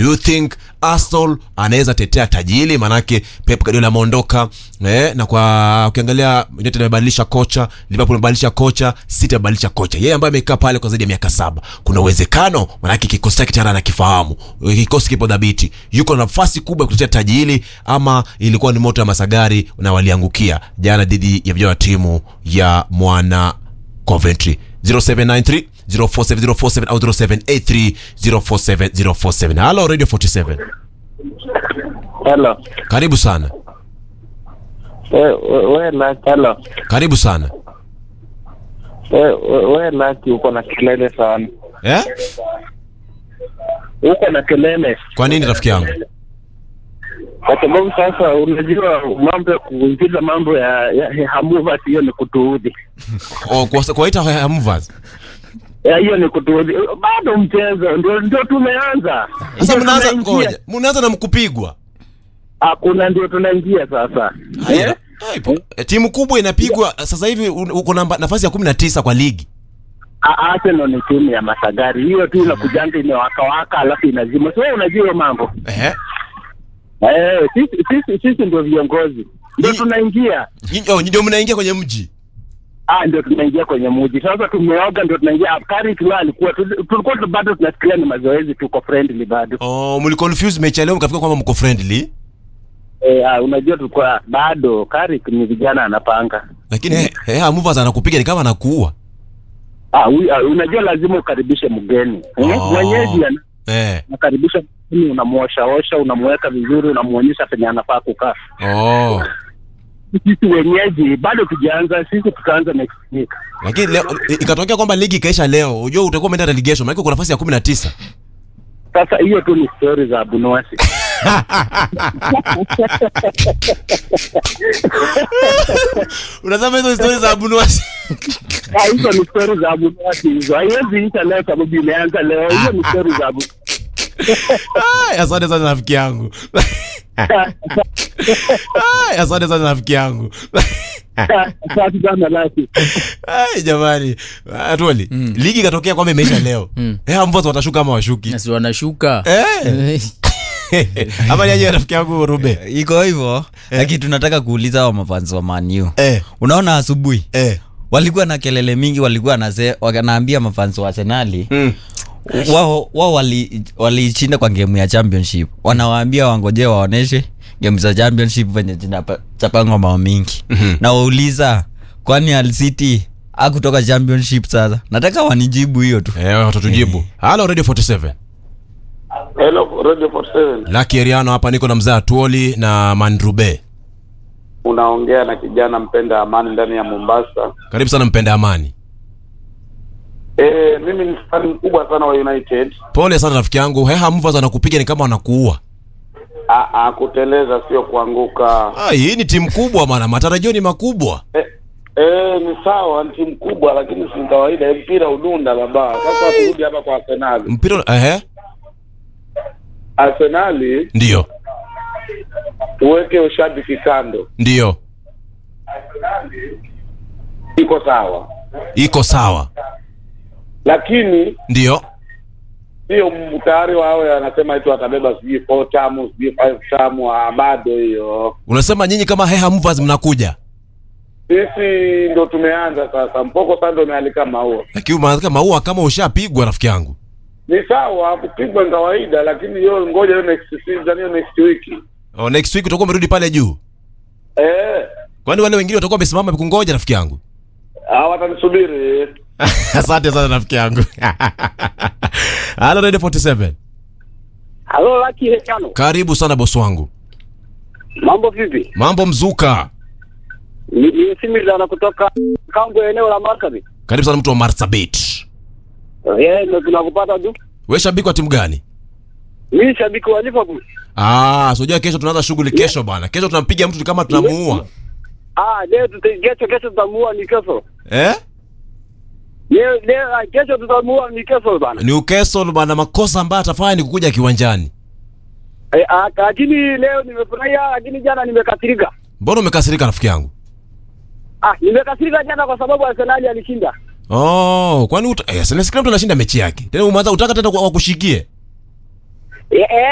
do you think Arsenal anaweza tetea taji hili manake Pep Guardiola ameondoka eh, na kwa ukiangalia United amebadilisha kocha Liverpool amebadilisha kocha City amebadilisha kocha yeye ambaye amekaa pale kwa zaidi ya miaka saba kuna uwezekano manake kikosi chake tayari anakifahamu kikosi kipo dhabiti yuko na nafasi kubwa ya kutetea taji hili ama ilikuwa ni moto ya masagari na waliangukia jana dhidi ya vijana wa timu ya mwana Coventry 0793 047047 au 0783 047047 halo radio 47 Hello. karibu sana We, we, we Lucky, hello. karibu sana We, we, we Lucky uko na kelele sana. eh? Uko na kelele. kwa nini rafiki yangu Kwa sababu sasa unajua mambo ya kuingiza mambo ya, ya, ya hamuva hiyo ni kutuudhi. oh, kwa, kwaita mvas Ya, hiyo ni kutuudhi. Bado mchezo ndio ndio tumeanza. sasa Ndio mnaanza tunaingia. ngoja mnaanza na mkupigwa Hakuna ndio tunaingia sasa. Haya, Eh? eh, ipo. Eh, timu kubwa inapigwa sasa hivi un- uko namba- nafasi ya kumi na tisa kwa ligi A- Arsenal ni timu ya masagari. Hiyo tu inakujanga imewaka waka alafu inazima. Sio unajua hiyo mambo. eh? Eh, sisi sisi sisi ndio viongozi. Ndio Ni- tunaingia. Nyinyi- oh, ndio mnaingia kwenye mji Ah, ndio tunaingia kwenye muji sasa. Tumeoga ndio tunaingia. Askari tu alikuwa tul- tulikuwa tu bado tunasikia ni mazoezi, tuko friendly bado. oh, mliconfuse mechi ya leo mkafika kwamba mko friendly Eh, ah, unajua tulikuwa bado kari ni vijana anapanga. lakini eh, eh, mvas anakupiga ni kama anakuua Ah, ui- ah, unajua lazima ukaribishe mgeni eh? Oh. Mwenyeji ana- eh. unakaribisha mgeni, unamwoshaosha, unamweka vizuri, unamuonyesha penye anafaa kukaa. oh. Sisi wenyeji bado tujaanza, sisi tutaanza next week. lakini leo i- ikatokea kwamba ligi ikaisha leo ujua utakuwa umeenda relegation maana uko nafasi ya kumi na tisa Sasa hiyo tu ni story za Abunuasi. unasema hizo stori za abunuasi Ah, hizo ni story za Abunuasi hizo, haiwezi isha leo sababu imeanza leo. Hiyo ni story za Abu Ai, asante sana rafiki yangu Ai, asante sana rafiki yangu Asante sana Lucky. Ai, jamani atoli ligi ikatokea kwamba imeisha leo Mm. eh, mvozo watashuka ama washuki nasi wanashuka eh. ama niaje rafiki yangu rube iko hivyo lakini tunataka kuuliza hao mafanzi wa maniu eh. unaona asubuhi Eh. walikuwa na kelele mingi walikuwa nase, wanaambia mafanzi wa arsenali Mm. wao wao wali- walishinda kwa gemu ya championship wanawaambia wangojee waoneshe gemu za championship venye zinachapangwa mao mingi Mhm. na wauliza kwani Al City akutoka championship sasa nataka wanijibu hiyo tu Eh, watatujibu halo radio 47 Hello, Radio 47. laki eriano hapa niko na mzaa tuoli na mandrube Unaongea na kijana mpenda amani ndani ya Mombasa. karibu sana mpenda amani E, mimi ni fani mkubwa sana wa United. pole sana rafiki yangu heha mvas anakupiga ni kama wanakuua A, a, kuteleza sio kuanguka. Ah, hii ni timu kubwa bana matarajio ni makubwa E, e, ni sawa, ni timu kubwa, lakini si kawaida. Mpira udunda baba. Sasa turudi hapa kwa Arsenali. mpira ehe Arsenali ndio tuweke ushabiki kando, ndio iko sawa, iko sawa lakini ndio sio m- tayari wawe anasema eti watabeba sijui four tamu sijui five tamu. Ah, bado hiyo unasema nyinyi kama heha mvas mnakuja sisi ndo tumeanza sasa. Mpoko sasa ndo umealika maua. lakini umeanza maua kama ushapigwa rafiki yangu Ni sawa kupigwa ni kawaida, lakini hiyo ngoja hiyo next season, hiyo next week oh, next week utakuwa umerudi pale juu eh, kwani wale wengine watakuwa wamesimama kungoja rafiki yangu ah, watanisubiri. asante sana rafiki yangu halo radio 47 Halo Lucky Hekano. karibu sana bosi wangu Mambo vipi? mambo mzuka Ni ni Similana kutoka Kambo eneo la Marsabit. karibu sana mtu wa marsabit Eh, ndio tunakupata tu. we shabiki wa timu gani Mimi shabiki wa Liverpool. ah sojua kesho tunaanza shughuli kesho bana kesho tunampiga mtu kama tunamuua Ah, leo tuta- kesho kesho tutamuua ni kesho. eh? Leo leo ah, kesho tutamuua ni kesho bana. ni ukesol bana makosa ambayo atafanya ni kukuja kiwanjani Eh, ah, lakini leo nimefurahia lakini jana nimekasirika. mbona umekasirika rafiki yangu Ah, nimekasirika jana kwa sababu Arsenal alishinda. oh kwani uta... eh, sasa kila mtu anashinda mechi yake tena umeanza utaka tena wakushikie Eh, eh,